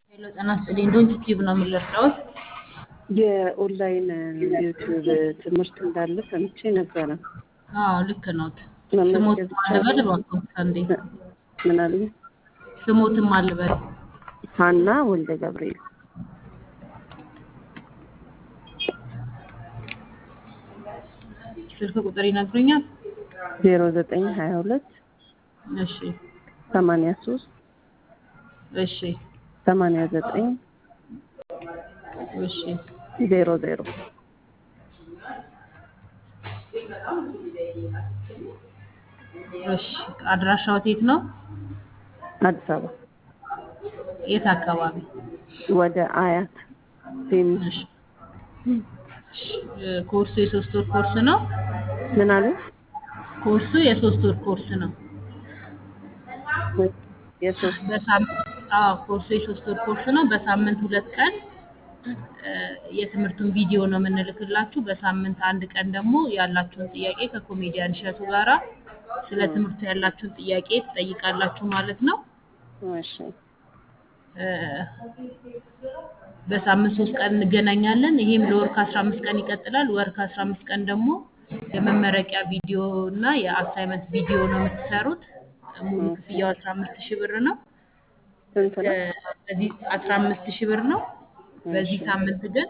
ሄሎ ጤና ይስጥልኝ ዶንት ቲዩብ ነው የምንረዳውት። የኦንላይን ዩቲዩብ ትምህርት እንዳለ ሰምቼ ነበረ። አዎ ልክ ነዎት። መመዝገብ ስሞትም አልበል ይቻላል? እባክዎት አንዴ ምን አሉኝ? ስሞትም አልበል። ሀና ወልደ ገብርኤል ስልክ ቁጥር ይነግሩኛል? ዜሮ ዘጠኝ ሀያ ሁለት እሺ ሰማንያ ሶስት እሺ ሰማንያ ዘጠኝ እሺ ዜሮ ዜሮ እሺ አድራሻዎት የት ነው? አዲስ አበባ የት አካባቢ? ወደ አያት ቴኒስ እሺ እሺ፣ እ፣ ኮርሱ የሶስት ወር ኮርስ ነው። ምን አሉ? ኮርሱ የሶስት ወር ኮርስ ነው። የሶስት በሳምንት አዎ ኮርሱ የሶስት ወር ኮርስ ነው። በሳምንት ሁለት ቀን እ፣ የትምህርቱን ቪዲዮ ነው የምንልክላችሁ። በሳምንት አንድ ቀን ደግሞ ያላችሁን ጥያቄ ከኮሜዲያን እሸቱ ጋራ ስለ ትምህርቱ ያላችሁን ጥያቄ ትጠይቃላችሁ ማለት ነው። እሺ እ፣ በሳምንት ሶስት ቀን እንገናኛለን። ይሄም ለወር ከአስራ አምስት ቀን ይቀጥላል። ወር ከአስራ አምስት ቀን ደግሞ የመመረቂያ ቪዲዮ እና የአሳይመንት ቪዲዮ ነው የምትሰሩት። ሙሉ ክፍያው አስራ አምስት ሺህ ብር ነው። ስንት ነው? በዚህ አስራ አምስት ሺህ ብር ነው። በዚህ ሳምንት ግን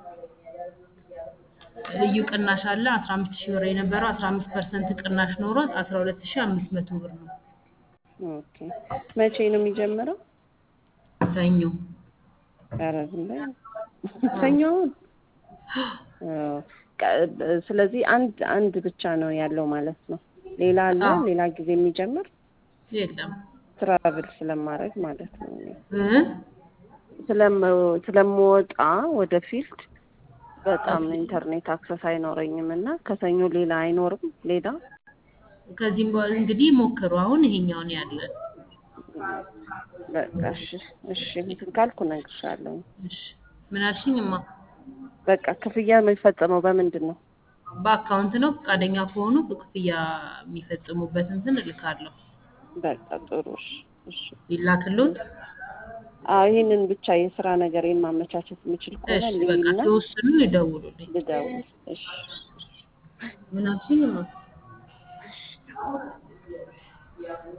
ልዩ ቅናሽ አለ። አስራ አምስት ሺህ ብር የነበረው አስራ አምስት ፐርሰንት ቅናሽ ኖሮት አስራ ሁለት ሺህ አምስት መቶ ብር ነው። ኦኬ መቼ ነው የሚጀምረው? ሰኞ ኧረ ዝም በይ። ሰኞውን አዎ። ቀ- ስለዚህ አንድ አንድ ብቻ ነው ያለው ማለት ነው። ሌላ አለ አዎ። ሌላ ጊዜ የሚጀምር የለም ትራቭል ስለማድረግ ማለት ነው። እኔ እ? ስለም- ስለምወጣ ወደ ፊልድ በጣም ኢንተርኔት አክሰስ አይኖረኝም እና ከሰኞ ሌላ አይኖርም ሌላ ከዚህም በኋላ እንግዲህ ሞክሩ። አሁን ይሄኛውን ያለን በቃ እሺ እሺ እንትን ካልኩ እነግርሻለሁ። እሺ ምን አልሽኝማ? በቃ ክፍያ የሚፈጸመው በምንድን ነው? በአካውንት ነው። ፈቃደኛ ከሆኑ ክፍያ የሚፈጽሙበት እንትን እልካለሁ። በቃ ጥሩ እሺ እሺ ይላክልዎት። አዎ ይህንን ብቻ የስራ ነገሬን ማመቻቸት የምችል ከሆነ እሺ በቃ ልይና ሲወስኑ ይደውሉልኝ። ልደውል። እሺ ምን አልሽኝማ?